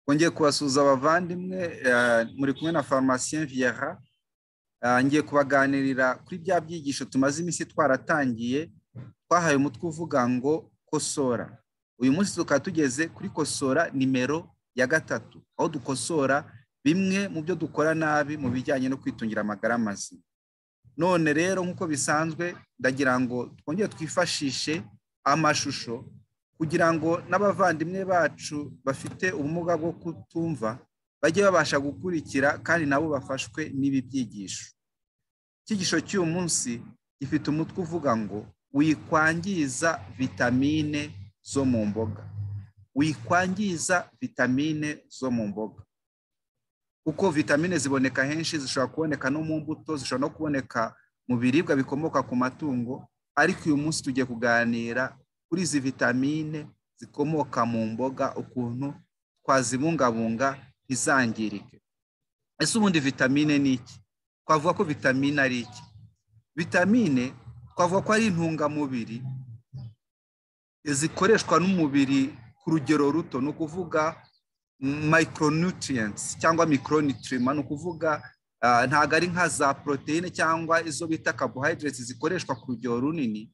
twongeye kubasuhuza abavandimwe muri kumwe na farumasiyen viyara ngiye kubaganirira kuri bya byigisho tumaze iminsi twaratangiye twahaye umutwe uvuga ngo kosora uyu munsi tukaba tugeze kuri kosora nimero ya gatatu aho dukosora bimwe mu byo dukora nabi mu bijyanye no kwitungira amagara mazima none rero nk'uko bisanzwe ndagira ngo twongere twifashishe amashusho kugira ngo n'abavandimwe bacu bafite ubumuga bwo kutumva bajye babasha gukurikira kandi nabo bafashwe n'ibi byigisho icyigisho cy'uyu munsi gifite umutwe uvuga ngo wikwangiza vitamine zo mu mboga wikwangiza vitamine zo mu mboga kuko vitamine ziboneka henshi zishobora kuboneka no mu mbuto zishobora no kuboneka mu biribwa bikomoka ku matungo ariko uyu munsi tugiye kuganira kuri izi vitamine zikomoka mu mboga ukuntu twazibungabunga ntizangirike ese ubundi vitamine ni iki twavuga ko vitamine ari iki vitamine twavuga ko ari intungamubiri zikoreshwa n'umubiri ku rugero ruto ni ukuvuga micronutrients cyangwa micronitrima ni ukuvuga ntabwo ari nka za poroteyine cyangwa izo bita carbohydrates zikoreshwa ku rugero runini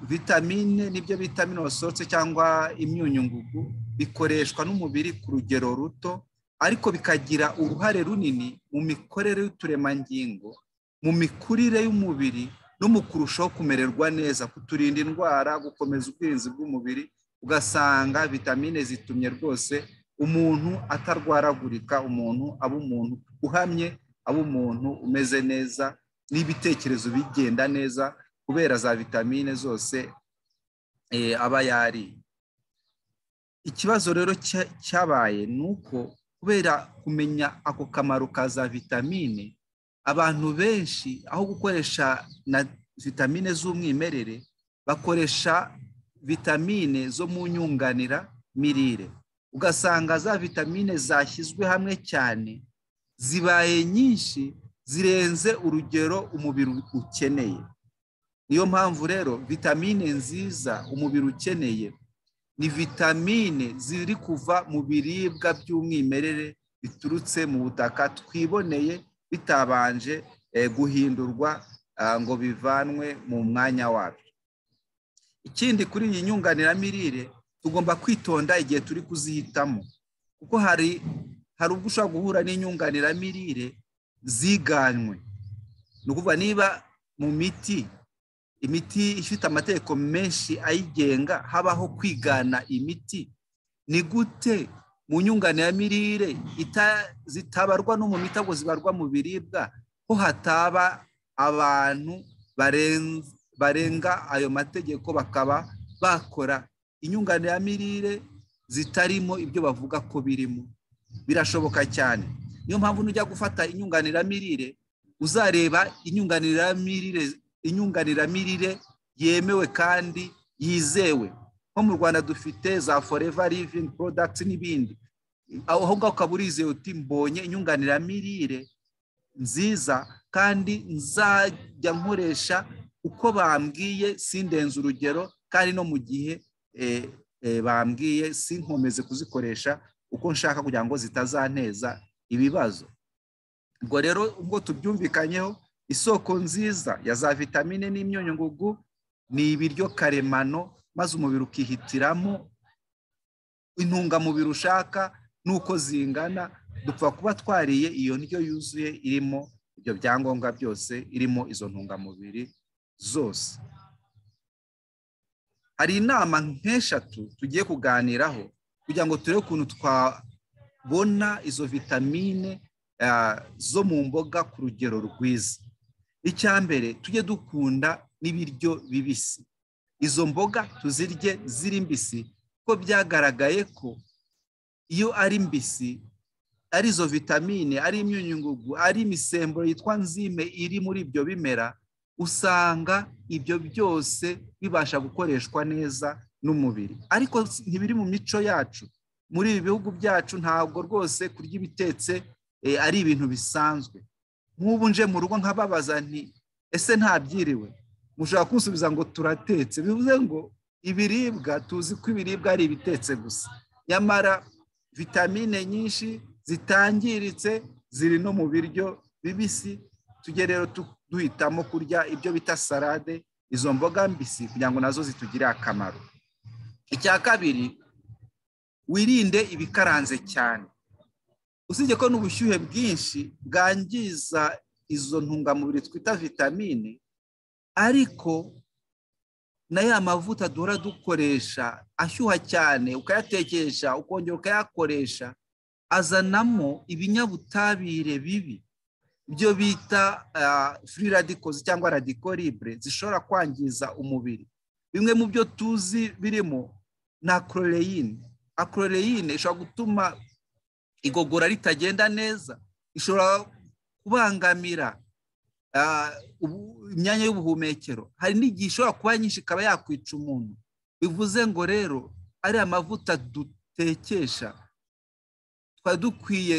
vitamine nibyo bita minosorotse cyangwa imyunyungugu bikoreshwa n'umubiri ku rugero ruto ariko bikagira uruhare runini mu mikorere y'uturemangingo mu mikurire y'umubiri no mu kurushaho kumererwa neza kuturinda indwara gukomeza ubwirinzi bw'umubiri ugasanga vitamine zitumye rwose umuntu atarwaragurika umuntu aba umuntu uhamye aba umuntu umeze neza n'ibitekerezo bigenda neza kubera za vitamine zose aba yariye ikibazo rero cyabaye ni uko kubera kumenya ako kamaro ka za vitamine abantu benshi aho gukoresha na vitamine z'umwimerere bakoresha vitamine zo mu nyunganira mirire ugasanga za vitamine zashyizwe hamwe cyane zibaye nyinshi zirenze urugero umubiri ukeneye niyo mpamvu rero vitamine nziza umubiri ukeneye ni vitamine ziri kuva mu biribwa by'umwimerere biturutse mu butaka twiboneye bitabanje guhindurwa ngo bivanwe mu mwanya wabyo ikindi kuri iyi nyunganiramirire tugomba kwitonda igihe turi kuzihitamo kuko hari hari ubwo ushobora guhura n'inyunganiramirire ziganywe ni ukuvuga niba mu miti imiti ifite amategeko menshi ayigenga habaho kwigana imiti ni gute mu nyunganiramirire zitabarwa no mu miti ahubwo zibarwa mu biribwa ko hataba abantu barenga ayo mategeko bakaba bakora inyunganiramirire zitarimo ibyo bavuga ko birimo birashoboka cyane niyo mpamvu nujya gufata inyunganiramirire uzareba inyunganiramirire inyunganiramirire yemewe kandi yizewe nko mu rwanda dufite za foreva livingi porodagiti n'ibindi aho ngaho ukaba urizeye uti mbonye inyunganiramirire nziza kandi nzajya nkoresha uko bambwiye sindenze urugero kandi no mu gihe bambwiye sinkomeze kuzikoresha uko nshaka kugira ngo zitazanteza ibibazo ubwo rero ubwo tubyumvikanyeho isoko nziza ya za vitamine n'imyunyungugu ni ibiryo karemano maze umubiri ukihitiramo intungamubiri ushaka n'uko zingana dupfa kuba twariye iyo ndyo yuzuye irimo ibyo byangombwa byose irimo izo ntungamubiri zose hari inama nk'eshatu tugiye kuganiraho kugira ngo turebe ukuntu twabona izo vitamine zo mu mboga ku rugero rwiza mbere tujye dukunda n'ibiryo bibisi izo mboga tuzirye ziri mbisi kuko byagaragaye ko iyo ari mbisi ari izo vitamine ari imyunyungugu ari imisemburo yitwa nzime iri muri ibyo bimera usanga ibyo byose bibasha gukoreshwa neza n'umubiri ariko ntibiri mu mico yacu muri ibi bihugu byacu ntabwo rwose kurya ibitetse ari ibintu bisanzwe nk'ubu nje mu rugo nkababaza nti ese ntabyiriwe mushobora kunsubiza ngo turatetse bivuze ngo ibiribwa tuzi ko ibiribwa ari ibitetse gusa nyamara vitamine nyinshi zitangiritse ziri no mu biryo bibisi tujye rero duhitamo kurya ibyo bita salade izo mboga mbisi kugira ngo nazo zitugirire akamaro icya kabiri wirinde ibikaranze cyane usibye ko n'ubushyuhe bwinshi bwangiza izo ntungamubiri twita vitamine ariko na ya mavuta duhora dukoresha ashyuha cyane ukayatekesha ukongera ukayakoresha azanamo ibinyabutabire bibi ibyo bita furi radikozi cyangwa radikoribure zishobora kwangiza umubiri bimwe mu byo tuzi birimo na akororeyine akororeyine ishobora gutuma igogora ritagenda neza ishobora kubangamira imyanya y'ubuhumekero hari n'igihe ishobora kuba nyinshi ikaba yakwica umuntu bivuze ngo rero ariya mavuta dutekesha twari dukwiye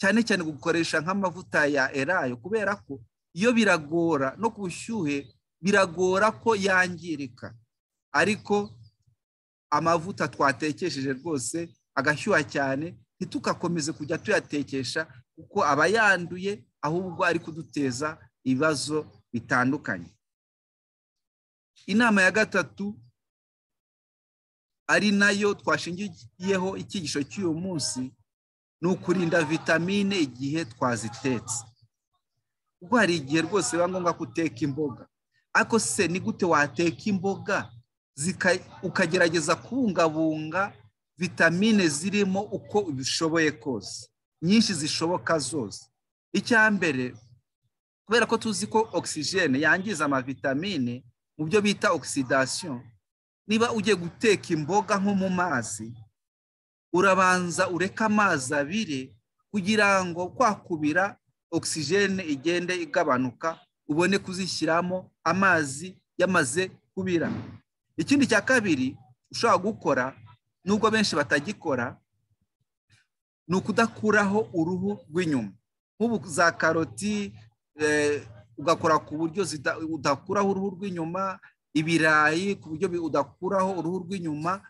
cyane cyane gukoresha nk'amavuta ya erayo kubera ko iyo biragora no ku bushyuhe biragora ko yangirika ariko amavuta twatekesheje rwose agashyuha cyane ntitugakomeze kujya tuyatekesha kuko aba yanduye ahubwo ari kuduteza ibibazo bitandukanye inama ya gatatu ari nayo twashingiyeho icyigisho cy'uyu munsi ni ukurinda vitamine igihe twazitetse kuko hari igihe rwose biba ngombwa ko uteka imboga ariko se ni gute wateka imboga ukagerageza kubungabunga vitamine zirimo uko ubishoboye kose nyinshi zishoboka zose icya mbere kubera ko tuzi ko ogisijene yangiza amavitamine mu byo bita ogisidasiyo niba ugiye guteka imboga nko mu mazi urabanza ureka amazi abire kugira ngo kwakubira ogisijene igende igabanuka ubone kuzishyiramo amazi yamaze kubira ikindi cya kabiri ushobora gukora nubwo benshi batagikora ni ukudakuraho uruhu rw'inyuma nk'ubu za karoti ugakora ku buryo udakuraho uruhu rw'inyuma ibirayi ku buryo udakuraho uruhu rw'inyuma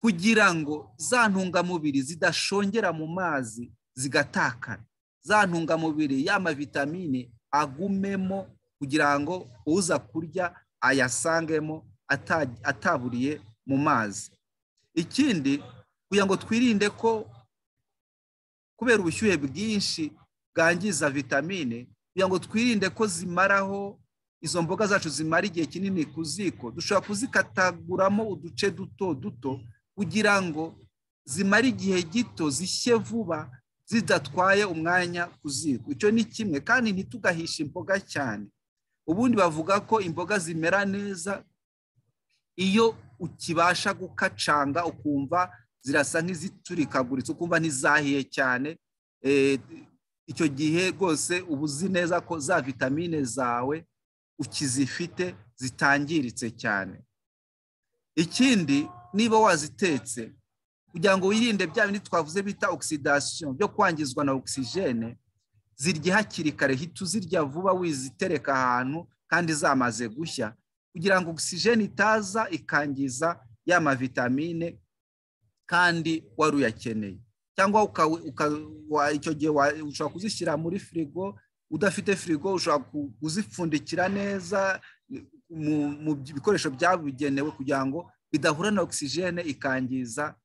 kugira ngo za ntungamubiri zidashongera mu mazi zigatakara za ntungamubiri y'amavitamine agumemo kugira ngo uza kurya ayasangemo ataburiye mu mazi ikindi kugira ngo twirinde ko kubera ubushyuhe bwinshi bwangiza vitamine kugira ngo twirinde ko zimaraho izo mboga zacu zimara igihe kinini ku ziko dushobora kuzikataguramo uduce duto duto kugira ngo zimare igihe gito zishye vuba zidatwaye umwanya ku ziko icyo ni kimwe kandi ntitugahishe imboga cyane ubundi bavuga ko imboga zimera neza iyo ukibasha gukacanga ukumva zirasa nk'iziturikaguritse ukumva ntizahiye cyane icyo gihe rwose uba uzi neza ko za vitamine zawe ukizifite zitangiritse cyane ikindi niba wazitetse kugira ngo wirinde bya bindi twavuze bita ogisidasiyo byo kwangizwa na ogisijene zirya hakiri kare hita uzirya vuba wizitereka ahantu kandi zamaze gushya kugira ngo ogisijeni itaza ikangiza ya mavitamine kandi wari uyakeneye cyangwa icyo gihe ushobora kuzishyira muri firigo udafite firigo ushobora kuzipfundikira neza mu bikoresho byabugenewe kugira ngo bidahura na ogisijene ikangiza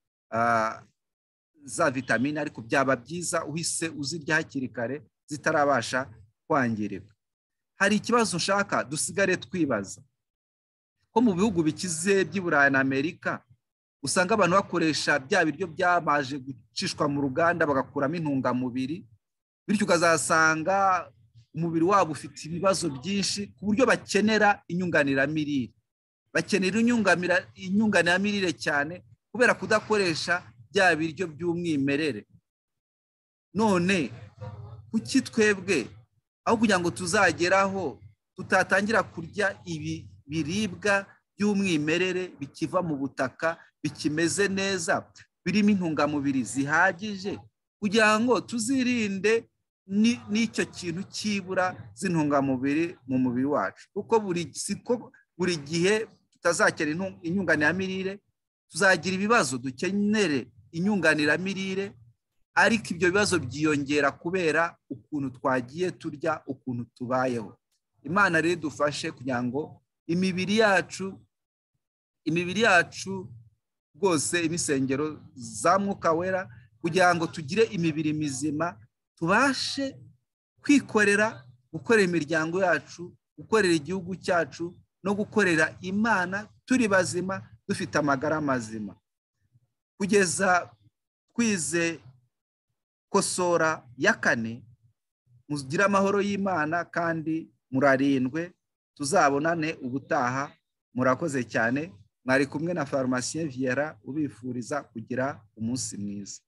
za vitamine ariko byaba byiza uhise uzirya hakiri kare zitarabasha kwangirika hari ikibazo ushaka dusigare twibaza ko mu bihugu bikize by'i burayi na amerika usanga abantu bakoresha bya biryo byamaje gucishwa mu ruganda bagakuramo intungamubiri bityo ukazasanga umubiri wabo ufite ibibazo byinshi ku buryo bakenera inyunganiramirire bakenera inyunganiramirire cyane kubera kudakoresha bya biryo by'umwimerere none kuki twebwe aho kugira ngo tuzageraho tutatangira kurya ibi biribwa by'umwimerere bikiva mu butaka bikimeze neza birimo intungamubiri zihagije kugira ngo tuzirinde n'icyo kintu cyibura z'intungamubiri mu mubiri wacu kuko buri gihe tutazakera inyunganiramirire tuzagira ibibazo dukenere inyunganiramirire ariko ibyo bibazo byiyongera kubera ukuntu twagiye turya ukuntu tubayeho imana rero dufashe kugira ngo imibiri yacu imibiri yacu rwose imisengero za mwuka wera kugira ngo tugire imibiri mizima tubashe kwikorera gukorera imiryango yacu gukorera igihugu cyacu no gukorera imana turi bazima dufite amagara mazima kugeza twize kosora ya kane mugire amahoro y'imana kandi murarindwe tuzabonane ubutaha murakoze cyane mwari kumwe na farumasi viera ubifuriza kugira umunsi mwiza